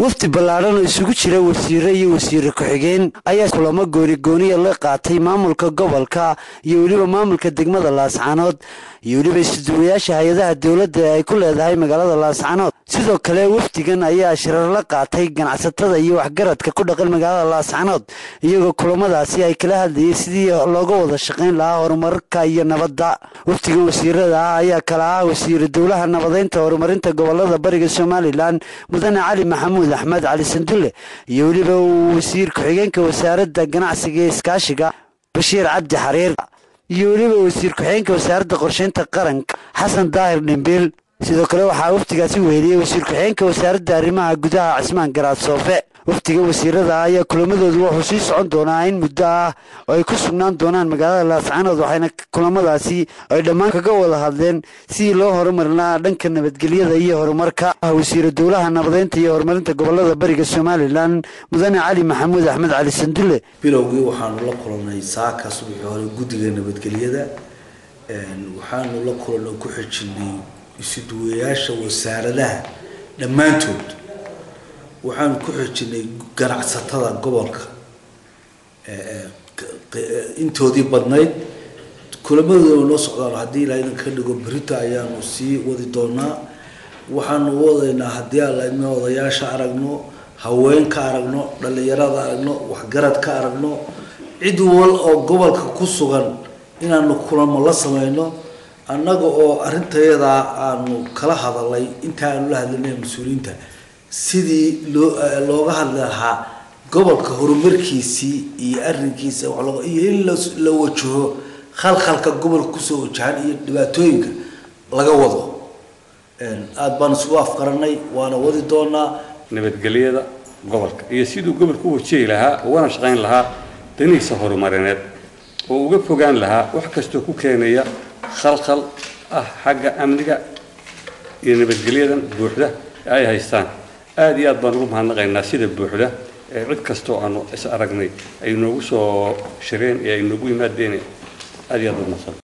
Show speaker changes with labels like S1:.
S1: wafdi ballaadhan oo isugu jira wasiiro iyo wasiire ku-xigeen ayaa kulamo goonigooniya la qaatay maamulka gobolka iyo weliba maamulka degmada laascaanood iyo weliba isuduwayaasha hay-adaha dowladda ee ay ku leedahay magaalada laascaanood sidoo kale wafdigan ayaa shirar la qaatay ganacsatada iyo waxgaradka ku dhaqan magaalada laascaanood iyagoo kulamadaasi ay kala hadlayay sidii looga wada shaqayn lahaa horumarka iyo nabadda wafdigan wasiirada ah ayaa kala ah wasiire dowlaha nabadeynta horumarinta gobolada bariga somalilan mudane cali maxamuud axmed cali sandulle iyo weliba wasiir ku-xigeenka wasaaradda ganacsiga ee iskaashiga bashiir cabdi xariir iyo weliba wasiir ku-xigeenka wasaaradda qorsheynta qaranka xasan daahir dhimbiil sidoo kale waxaa wafdigaasi weheliyey wasiir ku-xigeenka wasaaradda arrimaha gudaha cismaan garaad soofe wafdiga wasiirada ayaa kulamadoodu wuxuu sii socon doonaa in muddo ah oo ay ku sugnaan doonaan magaalada laascaanood waxayna kulamadaasi ay dhammaan kaga wada hadleen sidii loo horumarin lahaa dhanka nabadgelyada iyo horumarka wasiira dowlaha nabadeynta iyo horumarinta gobolada bariga somalilan mudane cali maxamuud axmed cali sandulle
S2: bilowgii waxaanu la kulannay saaka subaxii hore guddiga nabadgelyada waxaanu la kulanoo ku xijinay isuduwayaasha wasaaradaha dhammaantood waxaanu ku xijinay ganacsatada gobolka intoodii badnayd kulamadooda noo socdaan haddii ilaa idan ka dhigo berita ayaanu sii wadi doonaa waxaanu wadaynaa haddii aan odayaasha aragno haween ka aragno dhallinyarada aragno waxgarad ka aragno cid wal oo gobolka ku sugan inaanu kulamo la sameyno annaga oo arrintayadaa aanu kala hadalay inta aanu la hadlinay mas-uuliyiinta sidii loo looga hadli lahaa gobolka horumarkiisii iyo arrinkiisa iyo in la wajaho khalkhalka gobolka kusoo wajahan iyo dhibaatooyinka laga wado aada baan isugu afqaranay waana wadi doonaa
S3: nabadgelyada gobolka iyo siduu gobolka u wajihi lahaa ugana shaqayn lahaa danihiisa horumarineed oo uga fogaan lahaa wax kastoo ku keenaya khalkhal ah xagga amniga iyo nabadgelyadan buuxda ee ay haystaan aada iyo aad baan ugu mahadnaqaynaa sida buuxda ee cid kastoo aanu is aragnay ay noogu soo shireen ee ay noogu yimaadeen aada iyo aad u mahadsan